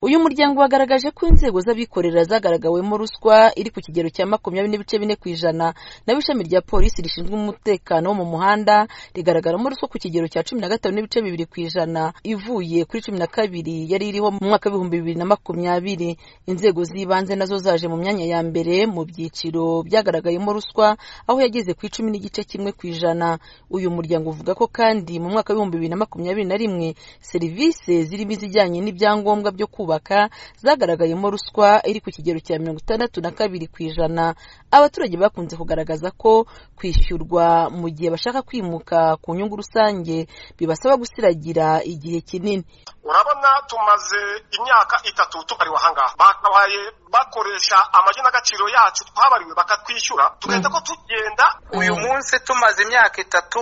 uyu muryango wagaragaje ko inzego z'abikorera zagaragawemo ruswa iri ku kigero cya makumyabiri n'ibice bine ku ijana naho ishami rya polisi rishinzwe umutekano wo mu muhanda rigaragaramo ruswa ku kigero cya cumi na gatanu n'ibice bibiri ku ijana ivuye kuri cumi na kabiri yari iriho mu mwaka w'ibihumbi bibiri na makumyabiri inzego z'ibanze nazo zaje mu myanya ya mbere mu byiciro byagaragayemo ruswa aho yageze ku icumi n'igice kimwe ku ijana uyu muryango uvuga ko kandi mu mwaka w'ibihumbi bibiri na makumyabiri na rimwe serivisi zirimo izijyanye n'ibyangombwa byo kubaka zagaragayemo ruswa iri ku kigero cya mirongo itandatu na kabiri ku ijana abaturage bakunze kugaragaza ko kwishyurwa mu gihe bashaka kwimuka ku nyungu rusange bibasaba gusiragira igihe kinini urabona tumaze imyaka itatu tukariwe ahangaha bakabaye bakoresha amagi n'agaciro yacu twabariwe bakatwishyura tugahita ko tugenda uyu munsi tumaze imyaka itatu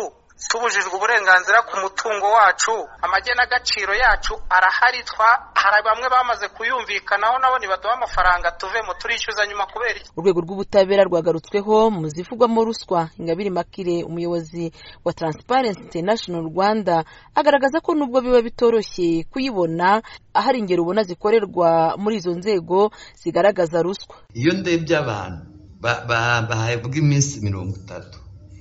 tubujijwe uburenganzira ku mutungo wacu amagenagaciro yacu arahari twa hari bamwe bamaze kuyumvikanaho nabo ntibaduha amafaranga tuvemo turishyuza nyuma kubera iki urwego rw'ubutabera rwagarutsweho mu zivugwamo ruswa ingabire makire umuyobozi wa transparency international rwanda agaragaza ko nubwo biba bitoroshye kuyibona ahari ingero ubona zikorerwa muri izo nzego zigaragaza ruswa iyo ndebye abantu bahabwa iminsi mirongo itatu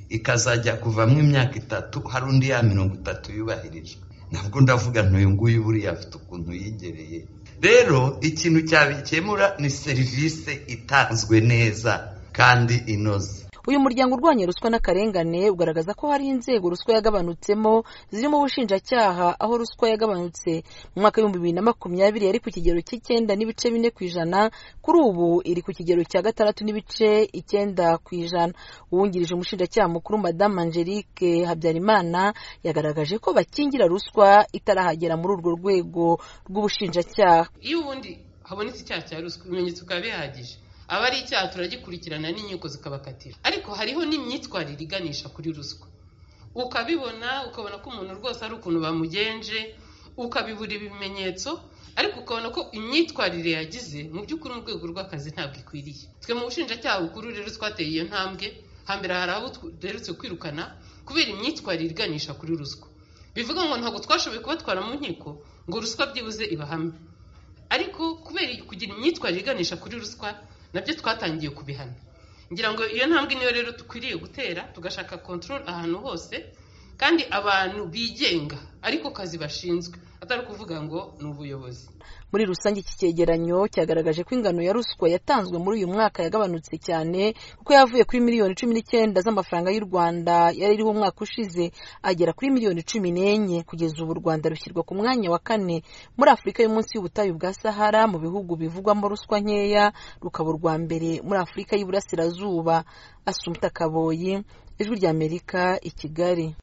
ikazajya kuvamo imyaka itatu hari undi ya mirongo itatu yubahirijwe ntabwo ndavuga ntuyu nguyu buriya afite ukuntu yigereye rero ikintu cyabikemura ni serivisi itanzwe neza kandi inoze uyu muryango urwanya ruswa n'akarengane ugaragaza ko hari inzego ruswa yagabanutsemo zirimo ubushinjacyaha aho ruswa yagabanutse mu mwaka w'ibihumbi bibiri na makumyabiri yari ku kigero cy'icyenda n'ibice bine ku ijana kuri ubu iri ku kigero cya gatandatu n'ibice icyenda ku ijana uwungirije umushinjacyaha mukuru madamu angelique habyarimana yagaragaje ko bakingira ruswa itarahagera muri urwo rwego rw'ubushinjacyaha iyo ubundi habonetse icyaha cya ruswa ibimenyetso bikaba bihagije aba ari icyaha turagikurikirana n'inkiko zikabakatira ariko hariho n'imyitwarire iganisha kuri ruswa ukabibona ukabona ko umuntu rwose ari ukuntu bamugenje ukabibura ibimenyetso ariko ukabona ko imyitwarire yagize mu by'ukuri mu rwego rw'akazi ntabwo ikwiriye twe mu bushinjacyaha bukuru rero twateye iyo ntambwe hambere hari abo duherutse kwirukana kubera imyitwarire iganisha kuri ruswa bivuga ngo ntabwo twashoboye kubatwara mu nkiko ngo ruswa byibuze ibahame ariko kubera kugira imyitwarire iganisha kuri ruswa nabyo twatangiye kubihana ngira ngo iyo ntambwe niyo rero dukwiriye gutera tugashaka control ahantu hose kandi abantu bigenga ariko kazi bashinzwe atari ukuvuga ngo ni ubuyobozi muri rusange iki cyegeranyo cyagaragaje ko ingano ya ruswa yatanzwe muri uyu mwaka yagabanutse cyane kuko yavuye kuri miliyoni cumi n'icyenda z'amafaranga y'u rwanda yari iriho umwaka ushize agera kuri miliyoni cumi n'enye kugeza ubu u rwanda rushyirwa ku mwanya wa kane muri afurika y'umunsi y'ubutayu bwa sahara mu bihugu bivugwamo ruswa nkeya rukaba urwa mbere muri afurika y'iburasirazuba asumta kaboyi ijwi ry'amerika i kigali